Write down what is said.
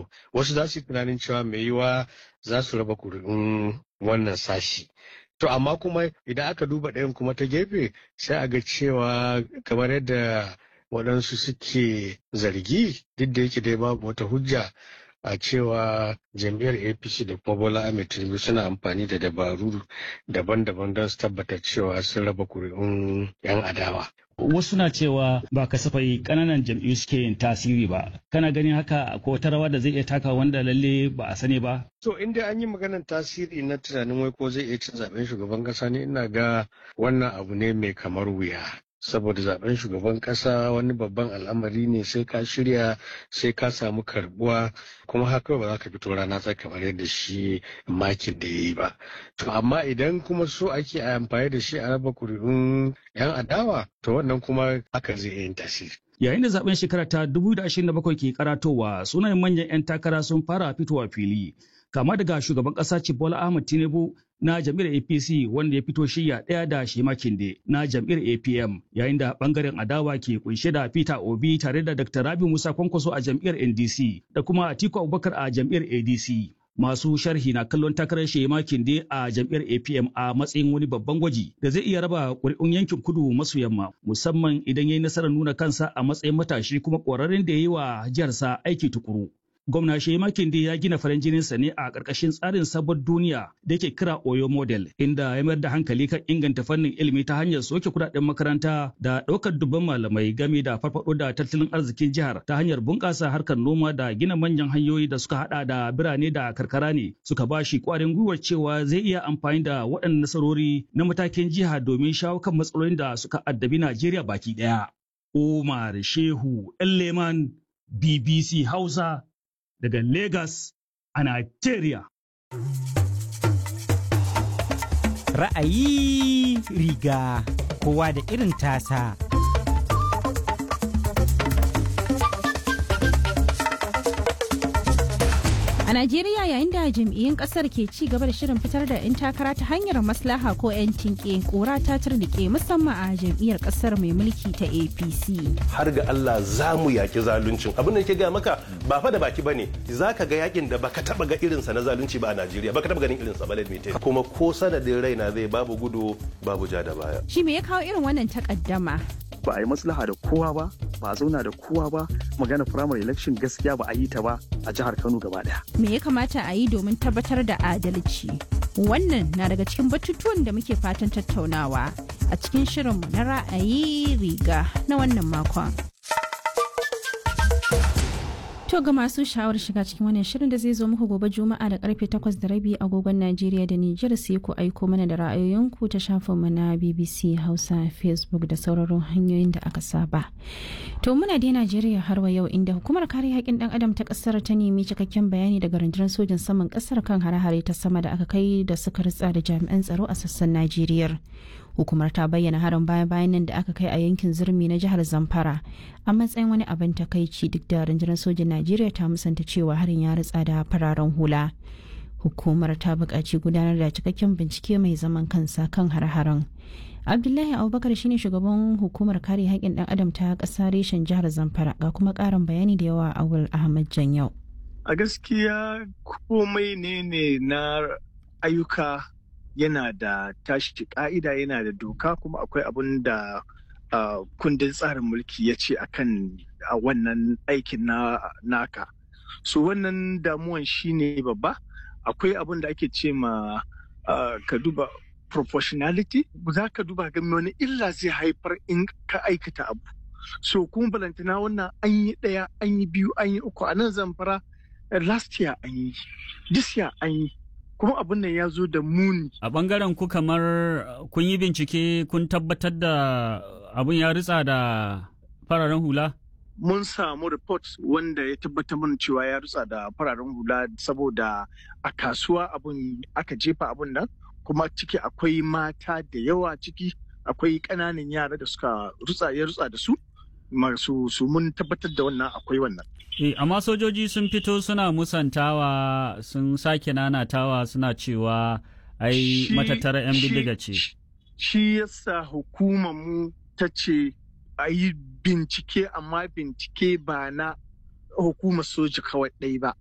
to wasu za su yi tunanin cewa mai yiwa za su raba kuri'un wannan sashi to amma kuma idan aka duba ɗayan kuma ta gefe sai a ga cewa kamar yadda waɗansu suke zargi duk da yake dai babu wata hujja a cewa jam'iyyar apc da kuma bola ahmed tinubu suna amfani da dabaru daban-daban don su tabbatar cewa sun raba kuri'un 'yan adawa wasu na cewa ba kasafai kananan jam'iyyu suke yin tasiri ba kana ganin haka ko wata rawa da zai iya taka wanda lalle ba a sani ba to inda an yi maganar tasiri na tunanin wai ko zai iya cin zaben shugaban kasa ne ina ga wannan abu ne mai kamar wuya saboda zaben shugaban kasa wani babban al'amari ne sai ka shirya sai ka samu karbuwa kuma haka ba za ka fito rana ta kamar yadda shi makin da ya yi ba to amma idan kuma so ake amfani da shi a raba kuri'un yan adawa to wannan kuma haka zai yin tasiri Yayin da zaben shekara ta 2027 ke karatowa sunayen manyan 'yan takara sun fara fitowa fili. Kama daga shugaban ƙasa Bola Ahmed Tinubu na jam'iyyar APC wanda ya fito shirya ɗaya da Shema Kinde na jam'iyyar APM yayin da ɓangaren adawa ke kunshe da Peter Obi tare da Dr. Rabi Musa Kwankwaso a jam'iyyar NDC da kuma Atiku Abubakar a jam'iyyar ADC. Masu sharhi na kallon takarar Shema Kinde a jam'iyyar APM a matsayin wani babban gwaji da zai iya raba ƙuri'un yankin kudu maso yamma musamman idan ya yi nasarar nuna kansa a matsayin matashi kuma ƙwararren da ya yi wa jiharsa aiki tukuru. Gwamna Shema Kinde ya gina farin jininsa ne a ƙarƙashin tsarin sabon duniya da yake kira Oyo Model, inda ya mayar da hankali kan inganta fannin ilimi ta hanyar soke kuɗaɗen makaranta da ɗaukar dubban malamai game da farfaɗo da tattalin arzikin jihar ta hanyar bunƙasa harkar noma da gina manyan hanyoyi da suka haɗa da birane da karkara ne suka ba shi ƙwarin gwiwar cewa zai iya amfani da waɗannan nasarori na matakin jiha domin shawo kan matsalolin da suka addabi Najeriya baki ɗaya. Umar Shehu Leman BBC Hausa daga Lagos a Nigeria. Ra'ayi riga kowa da irin tasa. A Najeriya yayin da jam'iyyun kasar ke ci gaba da shirin fitar da 'yan takara ta hanyar maslaha ko 'yan tinke kura ta turnike musamman a jam'iyyar kasar mai mulki ta APC. har ga Allah za mu yaki zaluncin abin da ke ga maka ba fa da baki bane za ka ga yakin da baka taba ga irinsa na zalunci ba a Najeriya baka taba ganin irinsa ba ladmi kuma ko sanadin raina zai babu gudu babu ja da baya Shi me ya kawo irin wannan takaddama? ba a yi maslaha da kowa ba ba a zauna da kowa ba magana primary election gaskiya ba a yi ta ba a jihar Kano gaba daya Me ya kamata a yi domin tabbatar da adalci? Wannan na daga cikin batutuwan da muke fatan tattaunawa a cikin shirinmu na ra'ayi riga na wannan makon. To ga masu sha'awar shiga cikin wannan shirin da zai zo muku gobe Juma'a da karfe 8 da rabi agogon Najeriya da Nijar sai ku aiko mana da ra'ayoyinku ta shafinmu na BBC Hausa Facebook da sauraron hanyoyin da aka saba. To muna dai Najeriya har wa yau inda hukumar kare haƙƙin ɗan adam ta ƙasar ta nemi cikakken bayani daga rundunar sojin saman ƙasar kan hare-hare ta sama da aka kai da suka ritsa da jami'an tsaro a sassan Najeriya. hukumar ta bayyana harin baya bayan nan da aka kai a yankin zurmi na jihar zamfara a matsayin wani abin takaici duk da rundunar sojin najeriya ta musanta cewa harin ya ritsa da fararen hula hukumar ta buƙaci gudanar da cikakken bincike mai zaman kansa kan har-haren abdullahi abubakar shine shugaban hukumar kare haƙƙin ɗan adam ta ƙasa reshen jihar zamfara ga kuma ƙarin bayani da yawa awul ahmad janyau a gaskiya komai ne ne na ayyuka yana da tashi ka'ida yana da doka kuma akwai abun da uh, kundin tsarin mulki ya ce akan a wannan aikin na naka so wannan damuwan shine babba akwai abun da ake ce ma uh, ka duba proportionality za ka duba ga wani illa zai haifar in ka aikata abu so kuma balantana wannan an yi ɗaya an yi biyu an yi uku a nan zamfara last year an yi this year an yi kuma abin nan ya zo da muni. A ɓangaren ku kamar kun yi bincike kun tabbatar da abin ya ritsa da fararen hula? Mun samu report wanda ya tabbatar mana cewa ya ritsa da fararen hula saboda a kasuwa abin aka jefa abin nan kuma ciki akwai mata da yawa ciki akwai ƙananan yara da suka rutsa ya rutsa da su masu su mun tabbatar da wannan akwai wannan. E, amma sojoji sun fito suna musantawa sun sake nanatawa suna cewa ai matattara 'yan bindiga ce. Shi yasa hukumar mu ta ce a yi bincike amma bincike ba na hukumar soja kawai ɗai ba